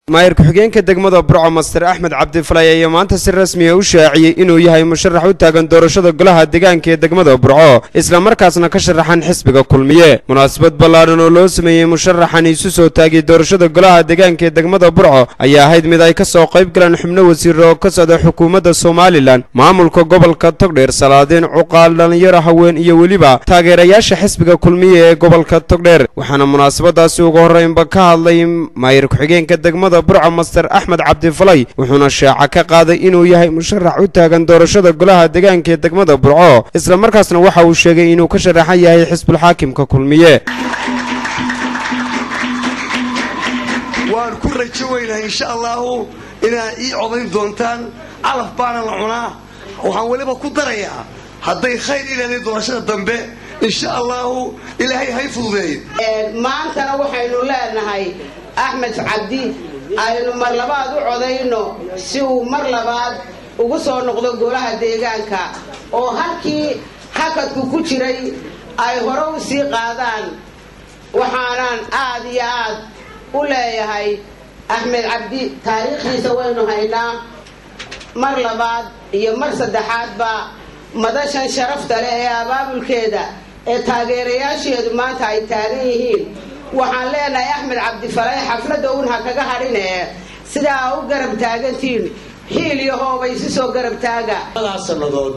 maayir ku-xigeenka degmada burco master axmed cabdifalay ayaa maanta si rasmiya u shaaciyey inuu yahay musharax u taagan doorashada golaha deegaanka ee degmada burco islamarkaasna ka sharaxan xisbiga kulmiye munaasabad ballaadhan oo loo sameeyey musharaxan isu soo taagay doorashada golaha deegaanka ee degmada burco ayaa ahayd mid ay ka soo qayb galeen xubno wasiiro oo ka socda xukuumadda somalilan maamulka gobolka togdheer salaadiin cuqaal dhallinyaro haween iyo weliba taageerayaasha xisbiga kulmiye ee gobolka togdheer waxaana munaasabadaasi ugu horreynba ka hadlay maayir ku-xigeenka degmada burco master axmed cabdifalay wuxuuna shaaca ka qaaday inuu yahay musharax u taagan doorashada golaha deegaanka ee degmada burco islamarkaasna waxa uu sheegay inuu ka sharaxan yahay xisbulxaakimka kulmiye waan ku rajo weynahay insha allahu inaad ii codayn doontaan calaf baana la cunaa waxaan weliba ku darayaa hadday khayr ilaaliy doorashada dambe insha allahu ilaahay hay fududeey maantana waxaynu leenahay axmed cabdi aynu mar labaad u codayno si uu mar labaad ugu soo noqdo golaha deegaanka oo halkii hakadku ku jiray ay hore u sii qaadaan waxaanaan aad iyo aad u leeyahay axmed cabdi taariikhdiisa waynu haynaa mar labaad iyo mar saddexaadba madashan sharafta leh ee abaabulkeeda ee taageerayaasheedu maanta ay taagan yihiin waxaan leenahay axmed cabdifalay xafladda un ha kaga hadhinee sidaa u garab taagantiin xiil iyo hoobay si soo garab taaga daas sannadood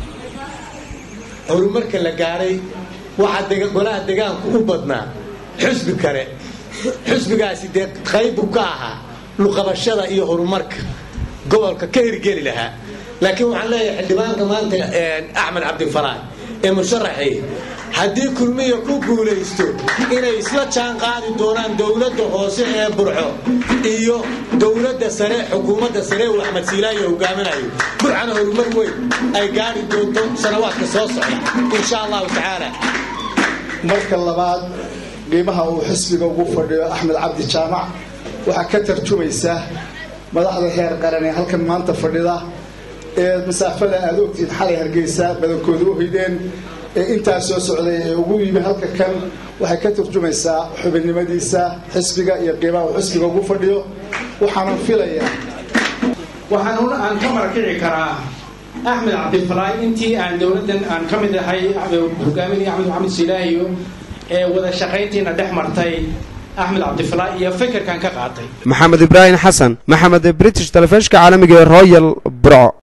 horumarka la gaaray waxaa golaha degaanku u badnaa xusbi kale xusbigaasi dee qaybu ka ahaa luqabashada iyo horumarka gobolka ka hirgeli lahaa laakiin waxaan leeyahay xildhibaanka maanta axmed cabdifalaay ee musharaxii haddii kulmiya ku guulaysto inay isla jaan qaadi doonaan dowladda hoose ee burco iyo dowladda sare xukuumadda sare uu axmed siilaayo hogaaminayo burcana horumar weyn ay gaari doonto sanawaadka soo socda insha allahu tacaala marka labaad qiimaha uu xisbiga ugu fadhiyo axmed cabdi jaamac waxaa ka tarjumaysa madaxda heer qaran ee halkan maanta fadhida ee masaafada aad ogtihiin xalay hargeysa badankooda u hoydeen ee intaa soo socday ee ugu yimi halka kan waxay ka turjumaysaa xubinnimadiisa xisbiga iyo qiimaha uu xisbiga ugu fadhiyo waxaanan filayaa waxaan aan ka marakici karaa axmed cabdifalaay intii aan dowladdan aan ka mid ahay hogaaminaya axmed maxamed silaahiyo ee wada shaqayntiina dhex martay axmed cabdifalaay iyo fikirkan ka qaatay maxamed ibraahim xasan maxamed british telefishka caalamiga ee royal burco